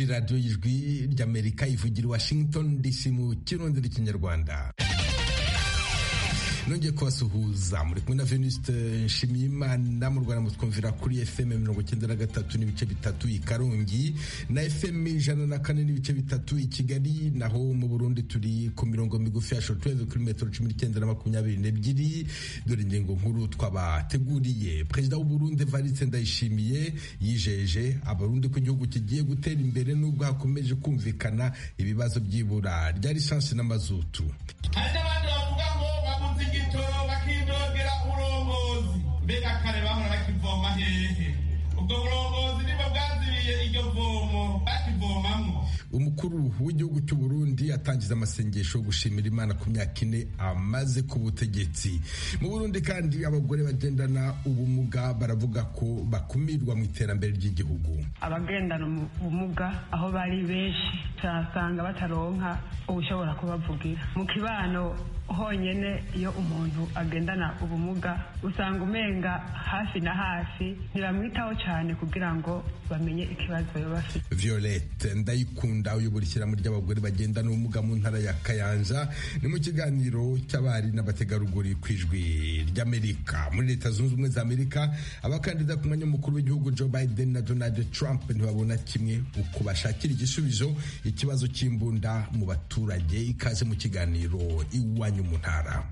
radiyo y'ijwi ry'amerika ivugira i washington dc mu kirundi n'ikinyarwanda nongeye kubasuhuza muri kumwe na venuste nshimiyimana mu rwanda mutwumvira kuri fm mirongo icyenda na gatatu n'ibice bitatu i karongi na fm ijana na kane n'ibice bitatu i kigali naho mu burundi turi ku mirongo migufi ya shotweve kuri metero cumi n'icyenda na makumyabiri n'ebyiri dore ingingo nkuru twabateguriye perezida w'uburundi varitse ndayishimiye yijeje abarundi ko igihugu kigiye gutera imbere n'ubwo hakomeje kumvikana ibibazo by'ibura rya lisansi n'amazutu hari n'abandi bavuga ngo babuze igitoro bakidogera uburongozi mbega kare bahora bakivoma hehe ubwo burongozi nibwo bwazibiye iryo vomo bakivomamwo umukuru w'igihugu cy'u Burundi atangiza amasengesho yo gushimira Imana ku myaka ine amaze ku butegetsi mu Burundi kandi abagore bagendana ubumuga baravuga ko bakumirwa mu iterambere ry'igihugu abagendana ubumuga aho bari benshi turasanga bataronka ubushobora kubavugira mu kibano honyine iyo umuntu agendana ubumuga usanga umenga hafi na hafi ntibamwitaho cyane kugira ngo bamenye ikibazo baba bafite Violette ndayikunda uyobora ishyirahamwe ry'abagore bagendana ubumuga mu ntara ya Kayanja ni mu kiganiro cy'abari n'abategarugori ku ijwi ry'Amerika muri leta zunze ubumwe za Amerika abakandida ku mwanya w'umukuru w'igihugu Joe Biden na Donald Trump ntibabona kimwe uko bashakira igisubizo ikibazo cy'imbunda mu baturage ikaze mu kiganiro iwanyu mu ntara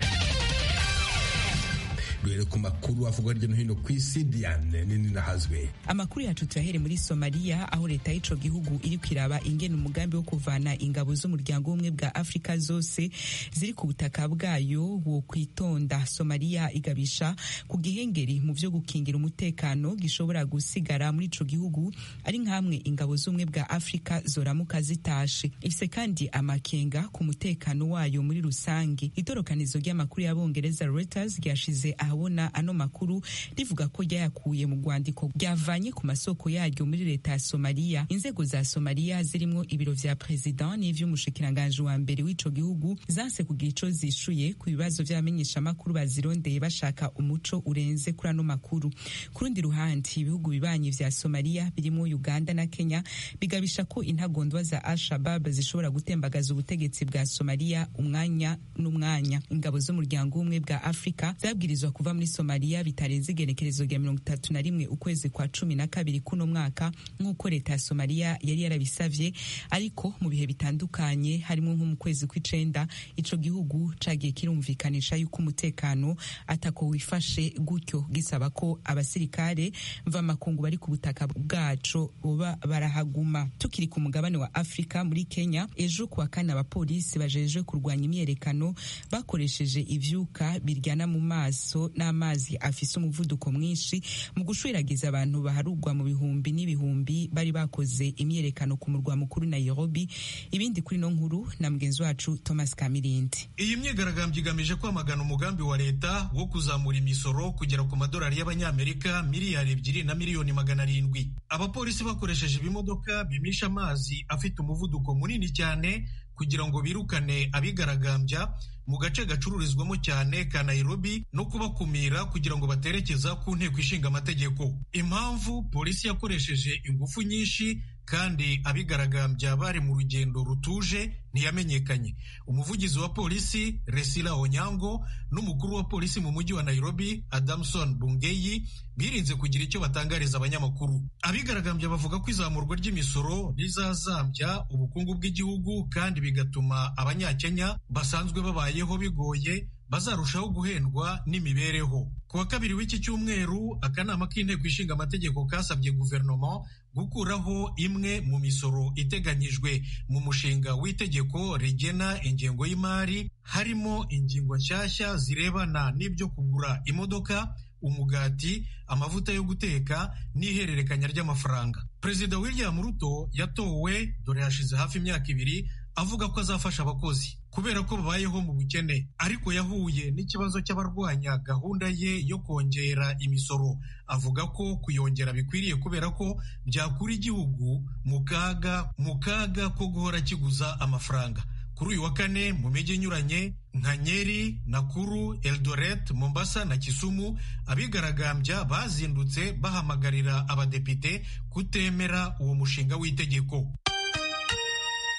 duhere ku makuru avugwa hirya no hino ku isi diane nini nahazwe amakuru yacu tuyahere muri somaliya aho leta y'ico gihugu iri kwiraba ingene umugambi wo kuvana ingabo z'umuryango w'ubumwe bwa afurika zose ziri ku butaka bwayo wo kwitonda somaliya igabisha ku gihengeri mu vyo gukingira umutekano gishobora gusigara muri ico gihugu ari nk'amwe ingabo z'ubumwe bwa afurika zoramuka zitashe ifise kandi amakenga ku mutekano wayo muri rusange itorokanizo ry'amakuru y'abongereza reuters ryashize ahabona ano makuru rivuga ko ryayakuye mu rwandiko ryavanye ku masoko yaryo muri leta ya somaliya inzego za somaliya zirimwo ibiro vya perezida n'ivy'umushikiranganji wa mbere w'ico gihugu zanse kugira ico zishuye ku bibazo vy'abamenyeshamakuru bazirondeye bashaka umuco urenze kuri ano makuru ku rundi ruhande ibihugu bibanyi vya somaliya birimwo uganda na kenya bigabisha ko intagondwa za al-shabab zishobora gutembagaza ubutegetsi bwa somaliya umwanya n'umwanya ingabo z'umuryango w'ubumwe bwa afurika zabwirizwa kuva muri somaliya bitarenze igenekerezo rya mirongo itatu na rimwe ukwezi kwa cumi na kabiri kuno mwaka nk'uko leta ya somaliya yari yarabisavye ariko mu bihe bitandukanye harimo nko mu kwezi kw'icenda ico gihugu cagiye kirumvikanisha yuko umutekano atako wifashe gutyo gisaba ko abasirikare mvamakungu bari ku butaka bwaco boba barahaguma tukiri ku mugabane wa afurika muri kenya ejo kuwa kane abapolisi bajejwe kurwanya imyerekano bakoresheje ivyuka biryana mu maso n'amazi afise umuvuduko mwinshi mu gushwiragiza abantu baharugwa mu bihumbi n'ibihumbi bari bakoze imyerekano ku murwa mukuru Nairobi ibindi kuri no nkuru na mugenzi wacu Thomas Kamirindi iyi myigaragambyo igamije kwamagana umugambi wa leta wo kuzamura imisoro kugera ku madolari y'abanyamerika miliyari ebyiri na miliyoni magana arindwi abapolisi bakoresheje ibimodoka bimisha amazi afite umuvuduko munini cyane kugira ngo birukane abigaragambya mu gace gacururizwamo cyane ka Nairobi no kubakumira kugira ngo baterekeza ku nteko ishinga amategeko impamvu polisi yakoresheje ingufu nyinshi kandi abigaragambya bari mu rugendo rutuje ntiyamenyekanye umuvugizi wa polisi Resila Onyango n'umukuru wa polisi mu mujyi wa Nairobi Adamson Bungeyi birinze kugira icyo batangariza abanyamakuru abigaragambya bavuga ko izamurwa ry'imisoro rizazambya ubukungu bw'igihugu kandi bigatuma abanyakenya basanzwe babayeho bigoye bazarushaho guhendwa n'imibereho ku wa kabiri w'iki cyumweru akanama k'inteko ishinga amategeko kasabye guverinoma gukuraho imwe mu misoro iteganyijwe mu mushinga w'itegeko rigena ingengo y'imari harimo ingingo nshyashya zirebana n'ibyo kugura imodoka umugati amavuta yo guteka n'ihererekanya ry'amafaranga perezida william ruto yatowe dore hashize hafi imyaka ibiri avuga ko azafasha abakozi kubera ko babayeho mu bukene ariko yahuye n'ikibazo cy'abarwanya gahunda ye yo kongera imisoro avuga ko kuyongera bikwiriye kubera ko byakura igihugu mu kaga mu kaga ko guhora kiguza amafaranga kuri uyu wa kane mu mijyi inyuranye nka Nyeri, Nakuru, Eldoret, Mombasa na Kisumu abigaragambya bazindutse bahamagarira abadepite kutemera uwo mushinga w'itegeko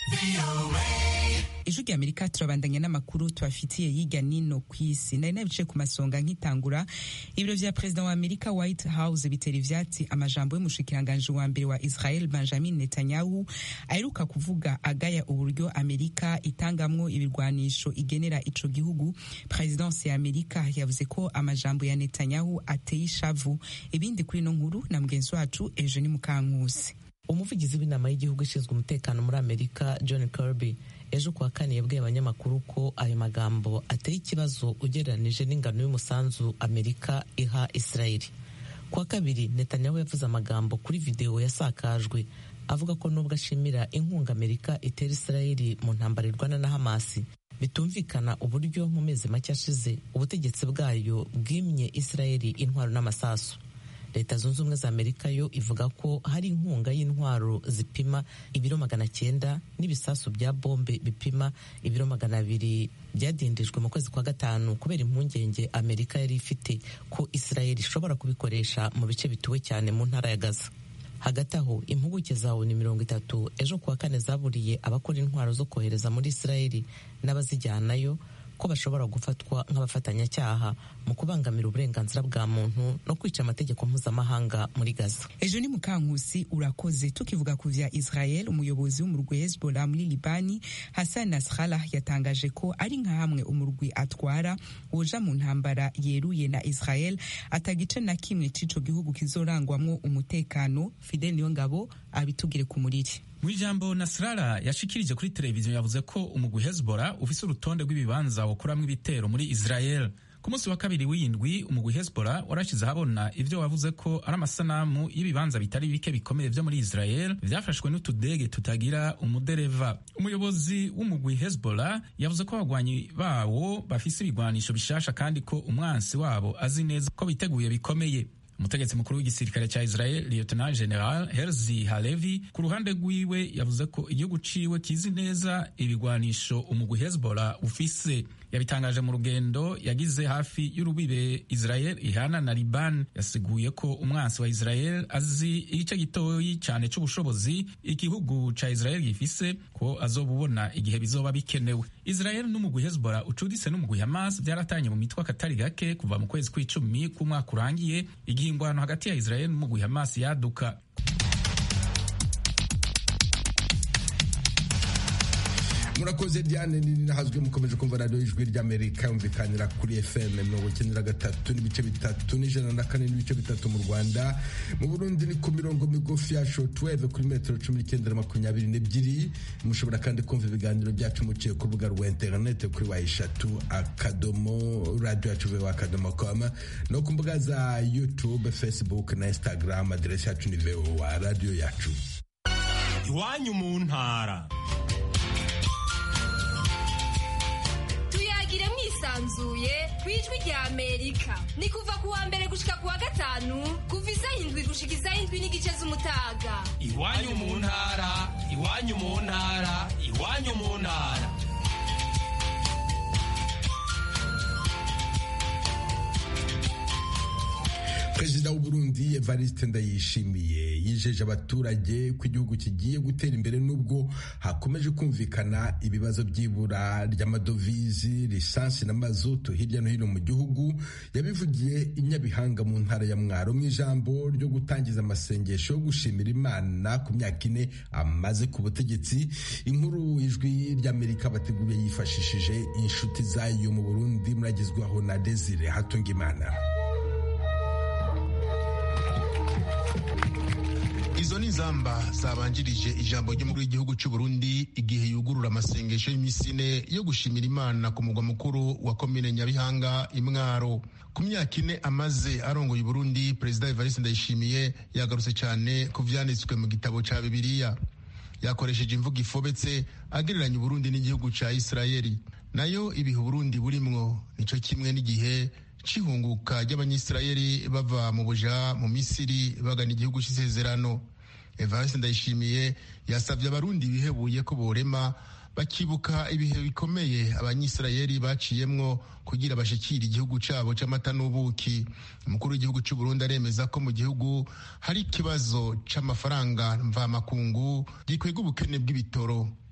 ijwi rya amerika turabandanya n'amakuru tubafitiye yiga nino ku isi nari nabice ku masonga nk'itangura ibiro vya perezida wa amerika white house bitera ivyatsi amajambo y'umushikiranganji wa mbere wa israel benjamin netanyahu aheruka kuvuga agaya uburyo amerika itangamwo ibirwanisho igenera ico gihugu presidence ya amerika yavuze ko amajambo ya netanyahu ateye ishavu ibindi kuri ino nkuru na mugenzi wacu eugenie mukankusi umuvugizi w'inama y'igihugu ishinzwe umutekano muri amerika john kirby ejo kuwa kane yabwiye abanyamakuru ko ayo magambo ateye ikibazo ugereranije n'ingano y'umusanzu amerika iha israeli kuwa kabiri netanyahu yavuze amagambo kuri videwo yasakajwe avuga ko nubwo ashimira inkunga amerika itera israeli mu ntambara irwana na hamasi bitumvikana uburyo mu mezi make ashize ubutegetsi bwayo bwimye israeli intwaro n'amasasu leta zunze ubumwe za amerika yo ivuga ko hari inkunga y'intwaro zipima ibiro magana cyenda n'ibisasu bya bombe bipima ibiro magana abiri byadindijwe mu kwezi kwa gatanu kubera impungenge amerika yari ifite ko israeli ishobora kubikoresha mu bice bituwe cyane mu ntara ya gaza hagati aho impuguke za oni mirongo itatu ejo kuwa kane zaburiye abakora intwaro zo kohereza muri israeli n'abazijyanayo ko bashobora gufatwa nk'abafatanyacyaha mu kubangamira uburenganzira bwa muntu no kwica amategeko mpuzamahanga muri gaza ejo ni mukankusi urakoze tukivuga ku vya israel umuyobozi w'umurwi hezbollah muri libani hassan nasrallah yatangaje ko ari nka hamwe umurwi atwara woja mu ntambara yeruye na israel atagice na kimwe c'ico gihugu kizorangwamwo umutekano fidel niyo ngabo abitugire ku muriri mu ijambo nasrara yashikirije kuri televiziyo yavuze ko umugwi hezbollah ufise urutonde rw'ibibanza wokuramwo ibitero muri israel ku munsi wa kabiri w'indwi umugwi hezbollah warashize ahabona ivyo wavuze ko ari amasanamu y'ibibanza bitari bike bikomeye vyo muri israel vyafashwe n'utudege tutagira umudereva umuyobozi w'umugwi hezbollah yavuze ko abagwanyi bawo bafise ibigwanisho bishasha kandi ko umwansi wabo azi neza ko biteguye bikomeye umutegetsi mukuru w'igisirikare cya israel lieutenant general herzi halevi ku ruhande rwiwe yavuze ko igihugu ciwe kizi neza ibigwanisho umugwi hezbollah ufise yabitangaje mu rugendo yagize hafi y'urubibe israel ihana na liban yasiguye ko umwansi wa israel azi igice gitoyi cyane c'ubushobozi igihugu ca israel gifise ko azobubona igihe bizoba bikenewe israel n'umugwi hezbollah ucuditse n'umugwi hamas vyaratanye mu mitwe akatari gake kuva mu kwezi kw'icumi k'umwaka urangiye igihe ingwano hagati ya israel n'umugwi hamas yaduka murakoze diane nini nahazwe mukomeje kumva radiyo ijwi ry'amerika yumvikanira kuri fm mirongo icyenda na gatatu n'ibice bitatu n'ijana na kane n'ibice bitatu mu rwanda mu burundi ni ku mirongo migufi ya shotweve kuri metero cumi n'icyenda na makumyabiri n'ebyiri mushobora kandi kumva ibiganiro byacu muciye ku rubuga rwa interinete kuri wa eshatu akadomo radiyo yacu vewa akadomo com no ku mbuga za youtube facebook na instagram aderesi yacu ni vewa radiyo yacu iwanyu mu ntara tuyagire mwisanzuye ku ijwi rya amerika ni kuva ku wa mbere gushika ku wa gatanu kuva isaha indwi gushika isaha indwi n'igice z'umutaga iwanyu mu ntara iwanyu mu ntara iwanyu mu ntara perezida w'uburundi evariste ndayishimiye yijeje abaturage ko igihugu kigiye gutera imbere n'ubwo hakomeje kumvikana ibibazo by'ibura ry'amadovizi lisansi na mazutu hirya no hino mu gihugu yabivugiye i nyabihanga mu ntara ya mwaro mu ijambo ryo gutangiza amasengesho yo gushimira imana ku myaka ine amaze ku butegetsi inkuru ijwi ry'amerika bateguriye yifashishije inshuti zayo mu burundi muragezwaho na desire hatungimana izo ni inzamba zabanjirije ijambo ry'umukuru w'igihugu cy'u Burundi igihe yugurura amasengesho y'iminsi ine yo gushimira imana ku mugwa mukuru wa komine nyabihanga imwaro ku myaka ine amaze arongoye Burundi perezida evariste ndayishimiye yagarutse cyane ku vyanditswe mu gitabo ca bibiliya yakoresheje imvugo ifobetse agereranya uburundi n'igihugu ca isirayeli nayo ibihe uburundi burimwo nico kimwe n'igihe c'ihunguka ry'abanyisirayeli bava mu buja mu misiri bagana igihugu c'isezerano evariste ndayishimiye yasavye abarundi bihebuye ko borema bakibuka ibihe bikomeye abanyisirayeli baciyemwo kugira bashikire igihugu cabo c'amata n'ubuki umukuru w'igihugu c'uburundi aremeza ko mu gihugu hari ikibazo c'amafaranga mvamakungu gikwega ubukene bw'ibitoro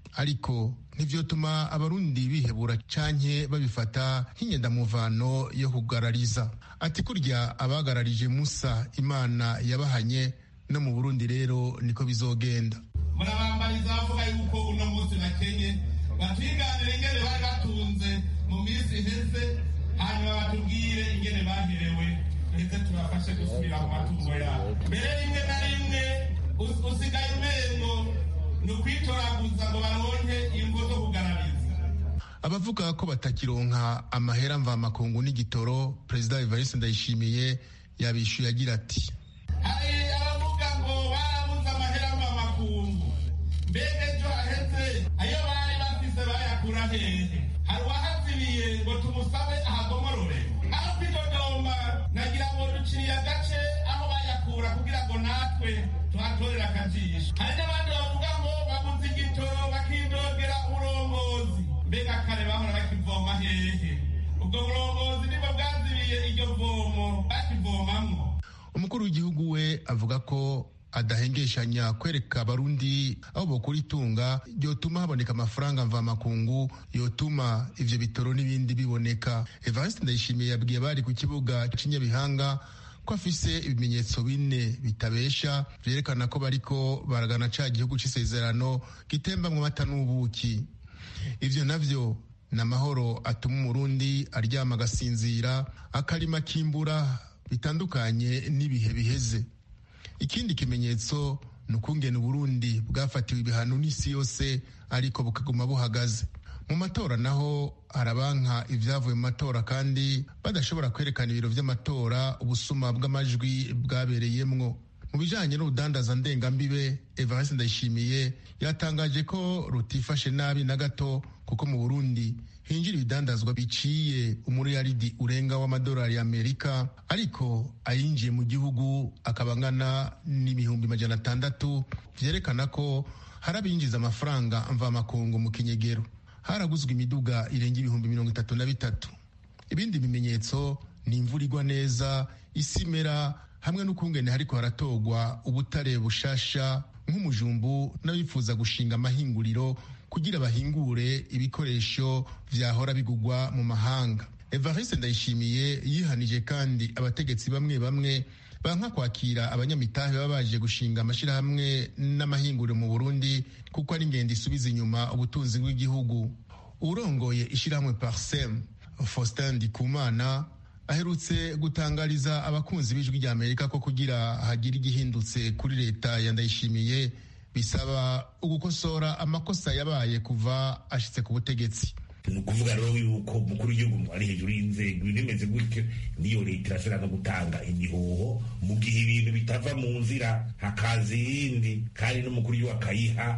ariko ntivyotuma abarundi bihebura canke babifata nk'inyendamuvano yo kugarariza ati kurya abagararije musa imana yabahanye no mu burundi rero niko bizogenda murabambariza bavuga yuko uno munsi bakenye batwiganire ingene bari batunze mu minsi iheze hanyuma batubwire ingene baherewe ndetse tubafashe gusubira mu matungo yabo mbere rimwe na rimwe usigaye umengo ni ukwitoraguza ngo baronke ingo zo kugarariza abavuga ko batakironka amahera mvamakungu n'igitoro perezida evariste ndayishimiye yabishyuye agira ati hari abavuga ngo barabuze amahera mvamakungu mbega ejo haheze ayo bari bafise bayakura hehe hari uwahazibiye ngo tumusabe ahagomorore aho kwidodomba nagira ngo duciriye agace aho bayakura kugira ngo natwe tuhatorere akajisho hari n'abandi bavuga ngo babuze igitoro bakidogera uburongozi mbega kare bahora bakivoma hehe ubwo burongozi nibwo bwazibiye iryo vomo bakivomamwo umukuru w'igihugu we avuga ko adahengeshanya kwereka abarundi aho bokura itunga ryotuma haboneka amafaranga mvamakungu yotuma ivyo bitoro n'ibindi biboneka evariste ndayishimiye yabwiye abari ku kibuga c'inyabihanga ko afise ibimenyetso bine bitabesha vyerekana ko bariko baragana ca gihugu c'isezerano gitembamwo amata n'ubuki ivyo navyo ni amahoro atuma umurundi aryama agasinzira akarima kimbura bitandukanye n'ibihe biheze ikindi kimenyetso ni ukungena uburundi bwafatiwe ibihano n'isi yose ariko bukaguma buhagaze mu matora naho harabanka ibyavuye mu matora kandi badashobora kwerekana ibiro vy'amatora ubusuma bw'amajwi bwabereyemwo mu bijanye n'urudandaza ndengambibe evariste ndayishimiye yatangaje ko rutifashe nabi na gato kuko mu burundi hinjira ibidandazwa biciye umuriyaridi urenga w'amadolari y'amerika ariko ayinjiye mu gihugu akaba angana n'ibihumbi majana atandatu vyerekana ko hari abinjiza amafaranga mvamakungu mu kinyegero haraguzwe imiduga irenga ibihumbi mirongo itatu na bitatu ibindi bimenyetso ni imvura igwa neza isi imera hamwe n'ukungene hariko haratogwa ubutare bushasha nk'umujumbu n'abifuza gushinga amahinguriro kugira bahingure ibikoresho vyahora bigugwa mu mahanga evariste ndayishimiye yihanije kandi abategetsi bamwe bamwe banka kwakira abanyamitahe baba baje gushinga amashirahamwe n'amahinguriro mu burundi kuko ari ingendo isubiza inyuma ubutunzi bw'igihugu urongoye ishirahamwe parsem faustin ndikumana aherutse gutangariza abakunzi b'ijwi rya amerika ko kugira hagire igihindutse kuri leta ya ndayishimiye bisaba ugukosora amakosa yabaye kuva ashitse ku butegetsi ni ukuvuga rero yuko umukuru w'igihugu ari hejuru y'inzego ibintu bimeze gutyo niyo leta irashobora no gutanga imihoho mu gihe ibintu bitava mu nzira hakaza iyindi kandi n'umukuru w'igihugu akayiha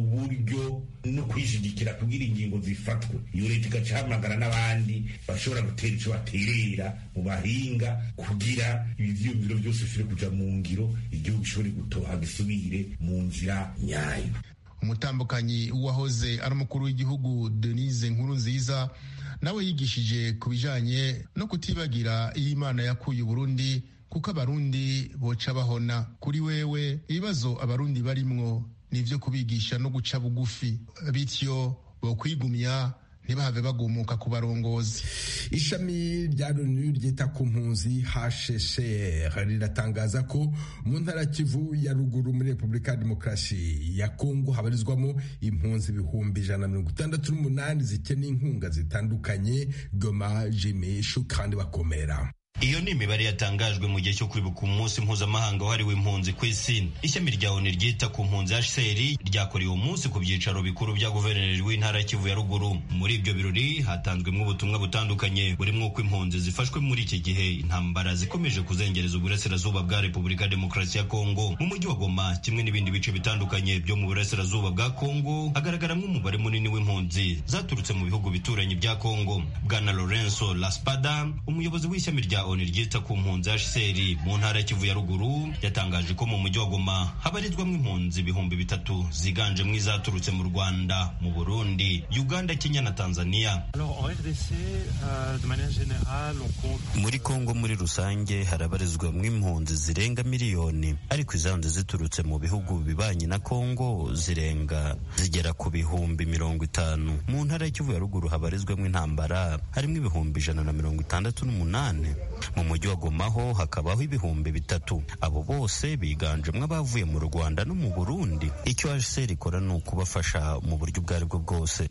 uburyo no kwishigikira kugira ingingo zifatwe iyo leta igacahamagara n'abandi bashobora gutera icyo baterera mu bahinga kugira ivyiyumviro byose bishobore kuja mu ngiro igihugu gishobore gutoha gisubire mu nzira nyayo umutambukanyi w'uwahoze ari umukuru w'igihugu denise nkuru nziza nawe yigishije ku bijanye no kutibagira iyo imana yakuye uburundi kuko abarundi boca bahona kuri wewe ibibazo abarundi barimwo ni ivyo kubigisha no guca bugufi bityo bokwigumya ntibahave bagumuka ku barongozi ishami rya loni ryita ku mpunzi hshcr riratangaza ko mu ntara kivu ya ruguru muri repubulika ya demokarasi ya kongo habarizwamo impunzi ibihumbi ijana na mirongo itandatu n'umunani zikeneye inkunga zitandukanye goma jimishu kandi bakomera iyo ni imibare yatangajwe mu gihe cyo kwibuka umunsi mpuzamahanga wahariwe impunzi ku isi ishami rya oni ryita ku mpunzi hcr ryakorewe umunsi ku byicaro bikuru bya guverineri w'intara kivu ya ruguru muri ibyo birori hatanzwemo ubutumwa butandukanye burimo uko impunzi zifashwe muri iki gihe intambara zikomeje kuzengereza uburasirazuba bwa repubulika ya demokarasi ya kongo mu mujyi wa goma kimwe n'ibindi bice bitandukanye byo mu burasirazuba bwa kongo hagaragaramo umubare munini w'impunzi zaturutse mu bihugu bituranye bya kongo bwana lorenzo laspada umuyobozi w'ishami rya onu ryita ku mpunzi hcr mu ntara ya kivu ya ruguru yatangaje ko mu mujyi wa goma habarizwamo impunzi ibihumbi bitatu ziganjemo izaturutse mu rwanda mu burundi uganda kenya na tanzania muri kongo muri rusange harabarizwamo impunzi zirenga miliyoni ariko izanze ziturutse mu bihugu bibanyi na kongo zirenga zigera ku bihumbi mirongo itanu mu ntara ya kivu ya ruguru habarizwamo intambara harimo ibihumbi ijana na mirongo itandatu n'umunani mu mujyi wa gomaho hakabaho ibihumbi bitatu abo bose biganjemo abavuye mu rwanda no mu burundi icyo hcr ikora ni ukubafasha mu buryo ubwo aribwo bwose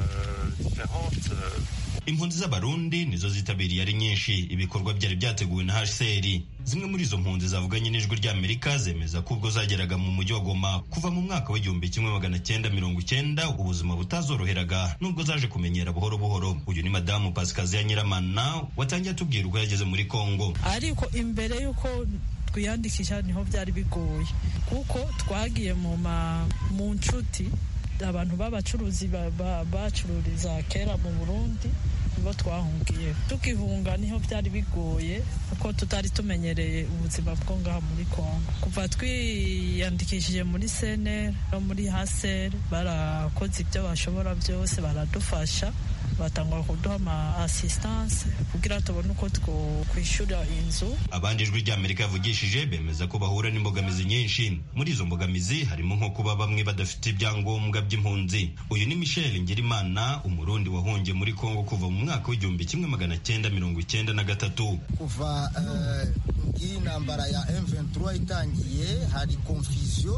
impunzi z'abarundi nizo zitabiriye ari nyinshi ibikorwa byari byateguwe na hcr zimwe muri izo mpunzi zavuganye n'ijwi ry'amerika zemeza ko ubwo zageraga mu mujyi wa goma kuva mu mwaka w'igihumbi kimwe magana cyenda mirongo icyenda ubuzima butazoroheraga nubwo zaje kumenyera buhoro buhoro uyu ni madamu pasikaziya nyiramana watangiye atubwira uko yageze muri kongo ariko imbere y'uko twiyandikisha niho byari bigoye kuko twagiye mu mu nshuti abantu b'abacuruzi bacururiza kera mu burundi nibo twahungiye tukihunga niho byari bigoye kuko tutari tumenyereye ubuzima bwo ngaha muri kongo kuva twiyandikishije muri seneri no muri haseri barakoze ibyo bashobora byose baradufasha batangwa kuduha ama assistance kugira tubone uko twakwishyura inzu abandi ijwi ry'amerika yavugishije bemeza ko bahura n'imbogamizi nyinshi muri izo mbogamizi harimo nko kuba bamwe badafite ibyangombwa by'impunzi uyu ni michel ngirimana umurundi wahungiye muri kongo kuva mu mwaka w'igihumbi kimwe magana cyenda mirongo icyenda na gatatu kuva iyi ntambara ya M23 itangiye hari confusion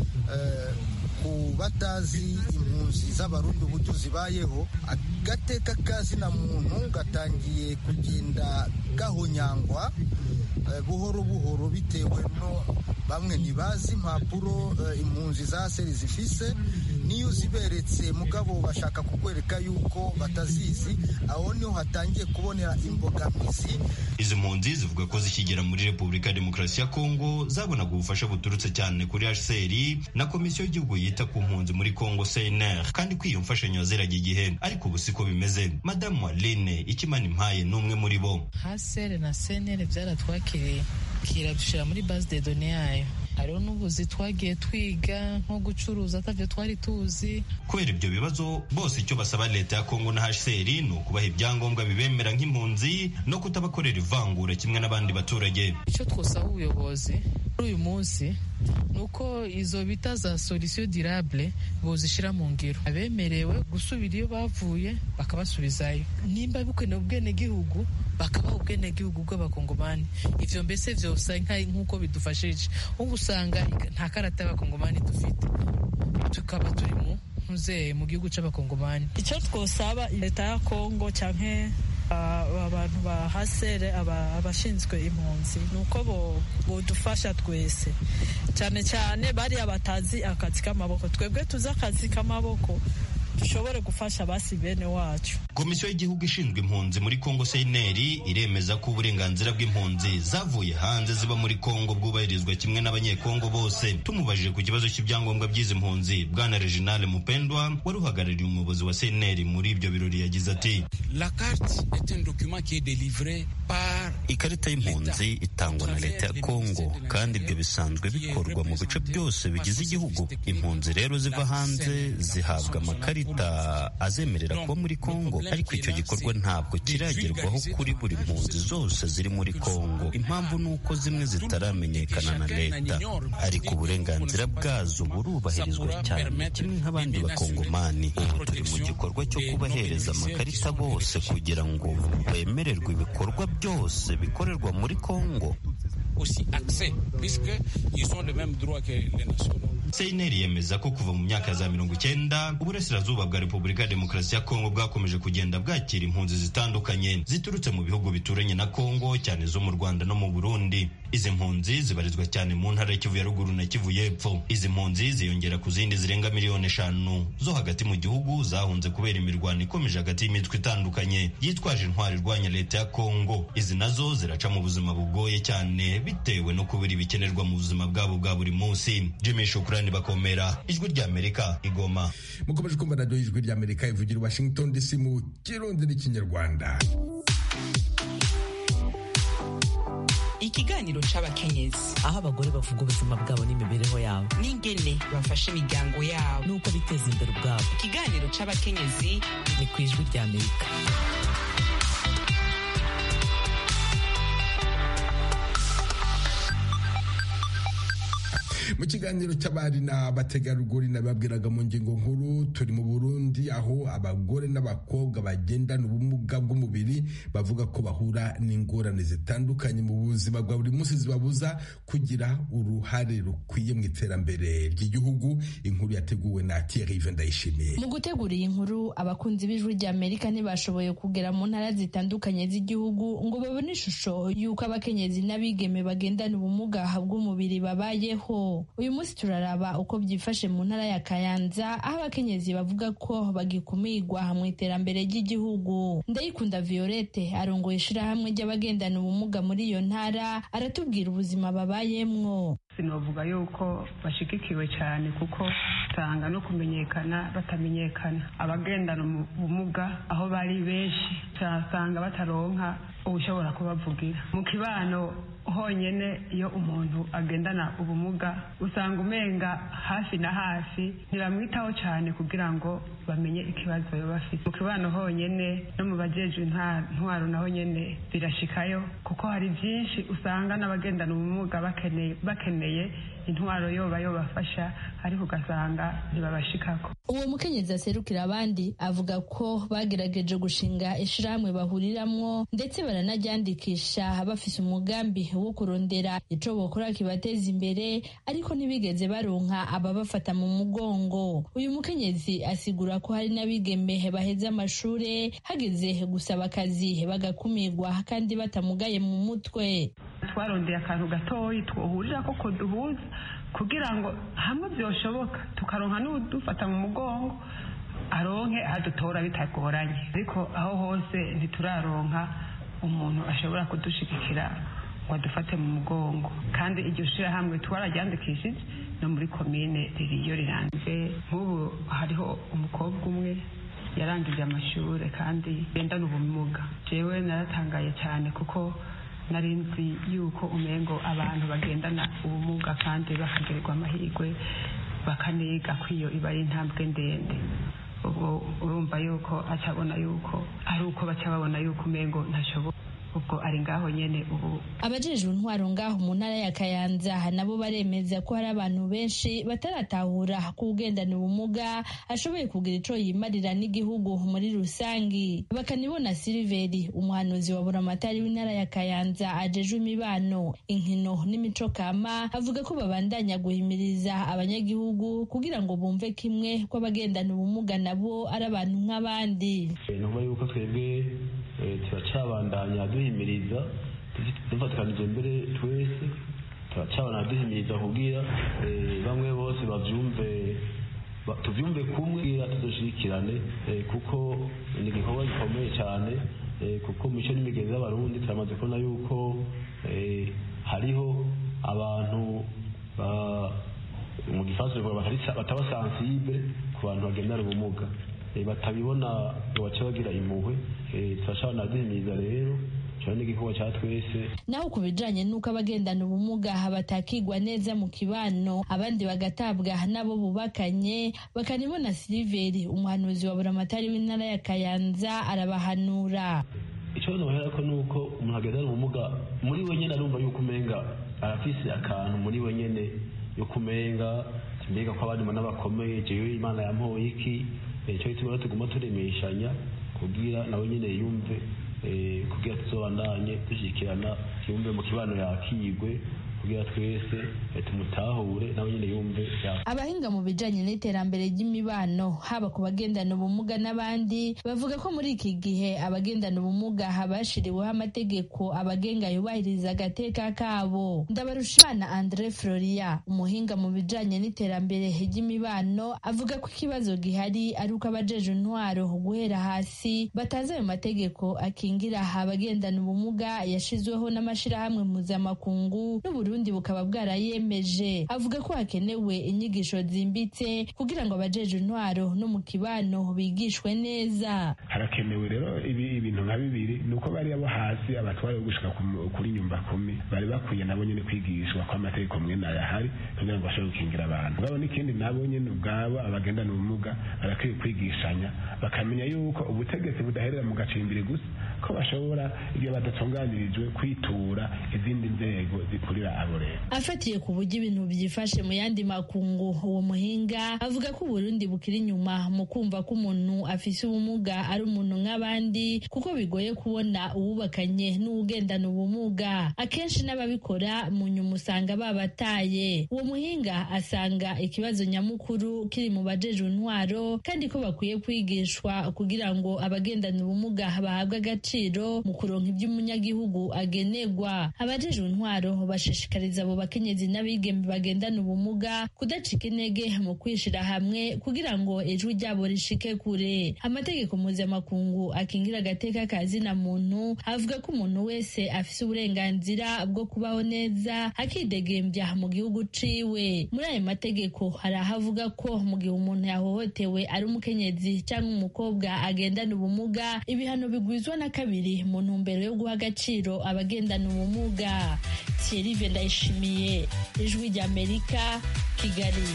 ku batazi impunzi z'abarundi uburyo zibayeho agateka kazina muntu gatangiye kugenda gahonyangwa buhoro buhoro bitewe no bamwe ntibazi impapuro impunzi za seri zifise niyo uziberetse mugabo bashaka kukwereka yuko batazizi aho niho hatangiye kubonera imbogamizi izi mpunzi zivuga ko zikigera muri repubulika ya demokarasi ya kongo zabonaga ubufasha buturutse cyane kuri hcr na komisiyo y'igihugu yita ku mpunzi muri kongo cnr kandi ko iyo mfashanyo yaziraga igihe ariko ubu siko bimeze madamu aline ikimana impaye ni umwe muri bo hcr na cnr byaratwakiriye kiradushyira muri base de done yayo hariho n'ubuzi twagiye twiga nko gucuruza atabyo twari tuzi kubera ibyo bibazo bose icyo basaba leta ya kongo na hcr ni ukubaha ibyangombwa bibemera nk'impunzi no kutabakorera ivangura kimwe n'abandi baturage icyo twosaba ubuyobozi kuri uyu munsi ni uko izo bita za solution durable bozishyira mu ngiro abemerewe gusubira iyo bavuye bakabasubizayo nimba bikenewe ubwenegihugu bakabaha ubwenegihugu bw'abakongomani ivyo mbese vyose nk'uko bidufashije ubu usanga nta karata y'abakongomani dufite tukaba turi mu ntuze mu gihugu c'abakongomani icyo twosaba leta ya kongo canke abantu ba hasere abashinzwe impunzi ni uko bodufasha twese cyane cyane bariya batazi akazi k'amaboko twebwe tuzi akazi k'amaboko dushobore gufasha basi bene wacu komisiyo y'igihugu ishinzwe impunzi muri kongo seineri iremeza ko uburenganzira bw'impunzi zavuye hanze ziba muri kongo bwubahirizwa kimwe n'abanyekongo bose tumubajije ku kibazo cy'ibyangombwa by'izi mpunzi bwana reginale mupendwa wari uhagarariye umuyobozi wa seineri muri ibyo birori yagize ati La carte est un document qui est délivré par ikarita y'impunzi itangwa na leta ya kongo kandi ibyo bisanzwe bikorwa mu bice byose bigize igihugu impunzi rero ziva hanze zihabwa amakarita azemerera kuba muri kongo ariko icyo gikorwa ntabwo kiragerwaho kuri buri mpunzi zose ziri muri kongo impamvu ni uko zimwe zitaramenyekana na leta ariko uburenganzira bwazo burubahirizwa cyane kimwe nk'abandi bakongomani ubu turi mu gikorwa cyo kubahereza amakarita bose kugira ngo bemererwe ibikorwa byose bikorerwa muri kongo aussi accès puisqu'ils ont le même droit que les nationaux. seineri yemeza ko kuva mu myaka ya za mirongo icyenda uburasirazuba bwa repubulika ya demokarasi ya kongo bwakomeje kugenda bwakira impunzi zitandukanye ziturutse mu bihugu bituranye na kongo cyane zo mu rwanda no mu burundi izi mpunzi zibarizwa cyane mu ntara y'ikivu ya ruguru na kivu y'epfo izi mpunzi ziyongera ku zindi zirenga miliyoni eshanu zo hagati mu gihugu zahunze kubera imirwano ikomeje hagati y'imitwe itandukanye yitwaje intwari irwanya leta ya kongo izi nazo ziraca mu buzima bugoye cyane bitewe no kubura ibikenerwa mu buzima bwabo bwa buri munsi jimmy shukurani bakomera ijwi ry'amerika igoma mukomeje kumva radiyo y'ijwi ry'amerika ivugira washington dc mu kirundi n'ikinyarwanda ikiganiro c'abakenyezi aho abagore bavuga ubuzima bwabo n'imibereho yabo n'ingene bafasha imiryango yabo n'uko biteza imbere ubwabo ikiganiro c'abakenyezi ni ku ijwi rya amerika mu kiganiro cy'abari n'abategarugori nababwiraga mu ngingo nkuru turi mu burundi aho abagore n'abakobwa bagendana ubumuga bw'umubiri bavuga ko bahura n'ingorane zitandukanye mu buzima bwa buri munsi zibabuza kugira uruhare rukwiye mu iterambere ry'igihugu inkuru yateguwe na Thierry Ndayishimiye mu gutegura iyi nkuru abakunzi b'ijwi rya amerika ntibashoboye kugera mu ntara zitandukanye z'igihugu ngo babone ishusho y'uko abakenyezi n'abigeme bagendana ubumuga bw'umubiri babayeho uyu munsi turaraba uko byifashe mu ntara ya kayanza aho abakenyezi bavuga ko bagikumirwa mu iterambere ry'igihugu ndayikunda violette arongoye ishirahamwe ry'abagendana ubumuga muri iyo ntara aratubwira ubuzima babayemwo sinavuga yuko bashigikiwe cyane kuko usanga no kumenyekana batamenyekana abagendana ubumuga aho bari benshi usanga bataronka ubushobora kubavugira mu kibano honyine iyo umuntu agendana ubumuga usanga umenga hafi na hafi ntibamwitaho cyane kugira ngo bamenye ikibazo baba bafite mu kibano honyine no mu bajejwe intwaro naho nyine birashikayo kuko hari byinshi usanga n'abagendana ubumuga bakeneye bakeneye intwaro yoba yobafasha ariko ugasanga ntibabashikako uwo mukenyezi aserukira abandi avuga ko bagerageje gushinga ishirahamwe bahuriramwo ndetse baranaryandikisha bafise umugambi wo kurondera ico bokora kibateza imbere ariko ntibigeze baronka ababafata mu mugongo uyu mukenyezi asigura ko hari n'abigeme baheze amashure hageze gusaba akazi bagakumirwa kandi batamugaye mu mutwe twarondeye akantu gatoyi twohurira koko duhuza kugira ngo hamwe byoshoboka tukaronka n'udufata mu mugongo aronke adutora bitagoranye ariko aho hose ntituraronka umuntu ashobora kudushigikira ngo adufate mu mugongo kandi iryo shirahamwe twararyandikishije no muri komine ririyo rirangiye nk'ubu hariho umukobwa umwe yarangije amashuri kandi yendana ubumuga jewe naratangaye cyane kuko nari nzi yuko umengo abantu bagendana ubumuga kandi bakagirirwa amahirwe bakaniga ko iyo iba ari intambwe ndende ubwo urumva yuko acabona yuko ari uko baca babona yuko umengo ntashoboka ubwo ari ngaho nyene ubu abajejwe intwaro ngaho mu ntara ya kayanza nabo baremeza ko hari abantu benshi bataratahura ko ugendana ubumuga ashoboye kugira ico yimarira n'igihugu muri rusangi bakanibona siliveri umuhanuzi wa buramatari w'intara ya kayanza ajejwe imibano inkino n'imico kama avuga ko babandanya guhimiriza abanyagihugu kugira ngo bumve kimwe ko abagendana ubumuga nabo ari abantu nk'abandi nuba yuko twebwe turacabandanya duhimiriza dufatikanije mbere twese turacabandanya duhimiriza kubwira bamwe bose bavyumve tuvyumve kumwe kugira tuzoshirikirane kuko ni igikorwa gikomeye cyane kuko mico n'imigenzi y'abarundi turamaze kubona yuko hariho abantu mu gifaransa bataba sensible ku bantu bagendana ubumuga batabibona baca bagira impuhwe turashobora duhimiriza rero cyane n'igikorwa cya twese naho ku bijanye n'uko abagendana ubumuga batakigwa neza mu kibano abandi bagatabwa n'abo bubakanye bakanibona siliveri umuhanuzi wa buramatari w'intara ya kayanza arabahanura icyo nohera ko nuko umuntu agendana ubumuga muri we nyine arumva yuko umenga arafise akantu muri we nyine yo kumenga mbega ko abandi n'abakomeye jewe imana yampoye iki icyo gituma tuguma turemeshanya kugira nawe nyine yumve kugira tuzobandanye dushyikirana yumve mu kibano yakigwe kugira twese tumutahure nawe nyine yumve abahinga mu bijanye n'iterambere ry'imibano haba ku bagendana ubumuga n'abandi bavuga ko muri iki gihe abagendana ubumuga bashiriweho amategeko abagenga yubahiriza agateka kabo ndabarushimana andre floria umuhinga mu bijanye n'iterambere ry'imibano avuga ko ikibazo gihari ari uko abajeje intwaro guhera hasi batazi ayo mategeko akingira abagendana ubumuga yashizweho n'amashirahamwe mpuzamakungu n'uburundi uburundi bukaba bwarayemeje avuga ko hakenewe inyigisho zimbitse kugira ngo abajeje intwaro no mu kibano bigishwe neza harakenewe rero ibi ibintu nka bibiri ni uko bariya bo hasi abatware bo gushika ku- kuri nyumba kumi bari bakwiye nabo nyene kwigishwa ko amategeko mwe nayo ahari kugira ngo bashobore gukingira abantu ngabo n'ikindi nabo nyene ubwabo abagendana ubumuga barakwiye kwigishanya bakamenya yuko ubutegetsi budaherera mu gacimbiri gusa ko bashobora ibyo badatunganirijwe kwitura izindi nzego zikurira abo rero afatiye ku buryo ibintu byifashe mu yandi makungu uwo muhinga avuga ko uburundi bukiri inyuma mu kumva ko umuntu afise ubumuga ari umuntu nk'abandi kuko bigoye kubona uwubakanye n'uwugendana ubumuga akenshi n'ababikora mu nyuma usanga babataye uwo muhinga asanga ikibazo nyamukuru kiri mu bajejwe intwaro kandi ko bakwiye kwigishwa kugira ngo abagendana ubumuga bahabwe agaciro mu kuronka iby'umunyagihugu agenerwa abajejwe intwaro bashishikariza abo bakenyezi n'abigeme bagendana ubumuga kudacika intege mu kwishira hamwe kugira ngo ijwi ryabo rishike kure amategeko mpuzamakungu akingira agateka ka zina muntu avuga ko umuntu wese afise uburenganzira bwo kubaho neza akidegembya mu gihugu ciwe muri ayo mategeko hari aho avuga ko mu gihe umuntu yahohotewe ari umukenyezi cyangwa umukobwa agendana ubumuga ibihano bigwizwa na kabiri mu ntumbero yo guha agaciro abagendana ubumuga Thierry Ndayishimiye ijwi ry'Amerika Kigali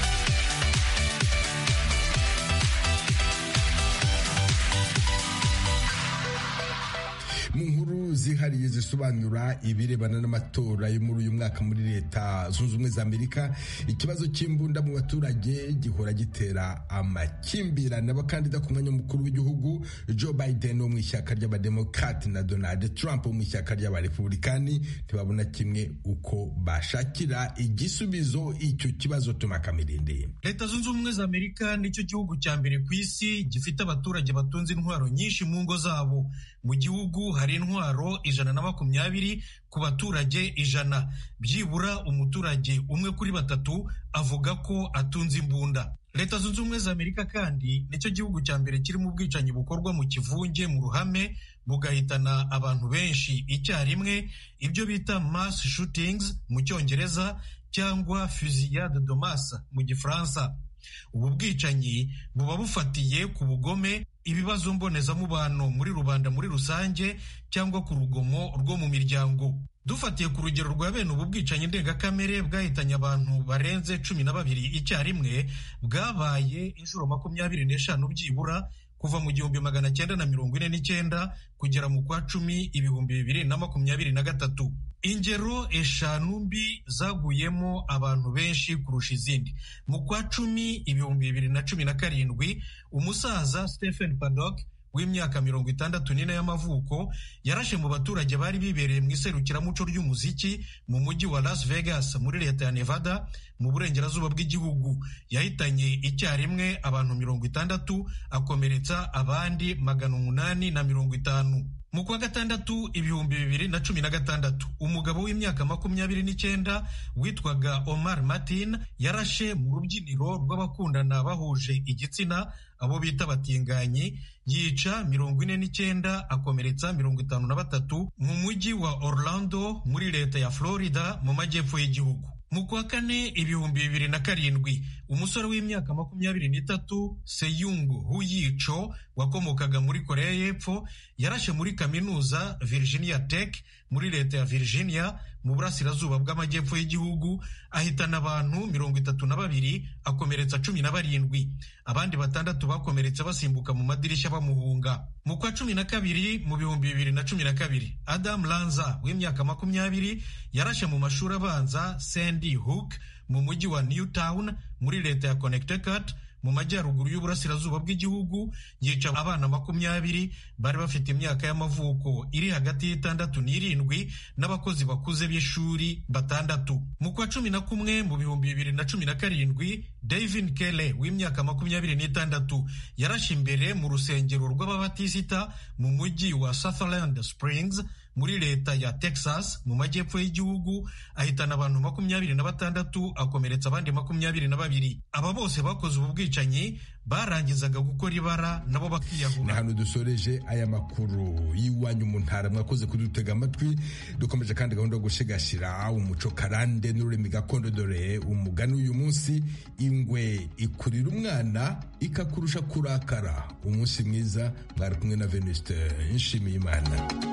mu nkuru zihariye zisobanura ibirebana n'amatora yo muri uyu mwaka muri leta zunze ubumwe za amerika ikibazo cy'imbunda mu baturage gihora gitera amakimbirane abakandida ku mwanya mukuru w'igihugu joe biden wo mu ishyaka ry'abademokati na donald trump wo mu ishyaka ry'abarepublikani ntibabona kimwe uko bashakira igisubizo icyo kibazo tumakamirinde leta zunze ubumwe za amerika nicyo gihugu cya mbere ku isi gifite abaturage batunze intwaro nyinshi mu ngo zabo mu gihugu hari intwaro ijana na makumyabiri ku baturage ijana byibura umuturage umwe kuri batatu avuga ko atunze imbunda leta zunze ubumwe za amerika kandi nicyo gihugu cya mbere kirimo ubwicanyi bukorwa mu kivunge mu ruhame bugahitana abantu benshi icyarimwe ibyo bita mass shootings mu cyongereza cyangwa fusillade de masse mu gifaransa ubu bwicanyi buba bufatiye ku bugome ibibazo mbonezamubano muri rubanda muri rusange cyangwa ku rugomo rwo mu miryango dufatiye ku rugero rwa bene ubu bwicanyi ndengakamere bwahitanye abantu barenze cumi na babiri icyarimwe bwabaye inshuro makumyabiri n'eshanu byibura kuva mu gihumbi magana cyenda na mirongo ine n'icyenda kugera mu kwa cumi ibihumbi bibiri na makumyabiri na gatatu ingero eshanu mbi zaguyemo abantu benshi kurusha izindi mu kwa cumi ibihumbi bibiri na cumi na karindwi umusaza stephen paddock w'imyaka mirongo itandatu n'ine y'amavuko yarashe mu baturage bari bibereye mu iserukiramuco ry'umuziki mu mujyi wa las vegas muri leta ya nevada mu burengerazuba bw'igihugu yahitanye icyarimwe abantu mirongo itandatu akomeretsa abandi magana umunani na mirongo itanu mu kwa gatandatu ibihumbi bibiri na cumi na gatandatu umugabo w'imyaka makumyabiri n'icyenda witwaga omar martin yarashe mu rubyiniro rw'abakundana bahuje igitsina abo bita batinganyi yica mirongo ine n'icyenda akomeretsa mirongo itanu na batatu mu mujyi wa orlando muri leta ya florida mu majyepfo y'igihugu mu kwa kane ibihumbi bibiri na karindwi umusore w'imyaka makumyabiri n'itatu seyungu huyico wakomokaga muri koreya y'epfo yarashe muri kaminuza virginia tech muri leta ya virginia mu burasirazuba bw'amajyepfo y'igihugu ahitana abantu mirongo itatu na babiri akomeretsa cumi na barindwi abandi batandatu bakomeretse basimbuka mu madirishya bamuhunga mu kwa cumi na kabiri mu bihumbi bibiri na cumi na kabiri adam lanza w'imyaka makumyabiri yarashe mu mashuri abanza sandy hook mu mujyi wa newtown muri leta ya connecticut mu majyaruguru y'uburasirazuba bw'igihugu yica abana makumyabiri bari bafite imyaka y'amavuko iri hagati y'itandatu n'irindwi n'abakozi bakuze b'ishuri batandatu mu kwa cumi na kumwe mu bihumbi bibiri na cumi na karindwi david kele w'imyaka makumyabiri n'itandatu yarashe imbere mu rusengero rw'ababatisita mu mujyi wa sutherland springs muri leta ya texas mu majyepfo y'igihugu ahitana abantu makumyabiri na batandatu akomeretsa abandi makumyabiri na babiri aba bose bakoze ubu bwicanyi barangizaga gukora ibara nabo bakiyahura ni hano dusoreje aya makuru y'iwanyu mu ntara mwakoze kudutega amatwi dukomeje kandi gahunda yo gushigashira umuco karande n'ururimi gakondo dore umugani uyu munsi ingwe ikurira umwana ikakurusha kurakara umunsi mwiza mwari kumwe na venuste nshimiyimana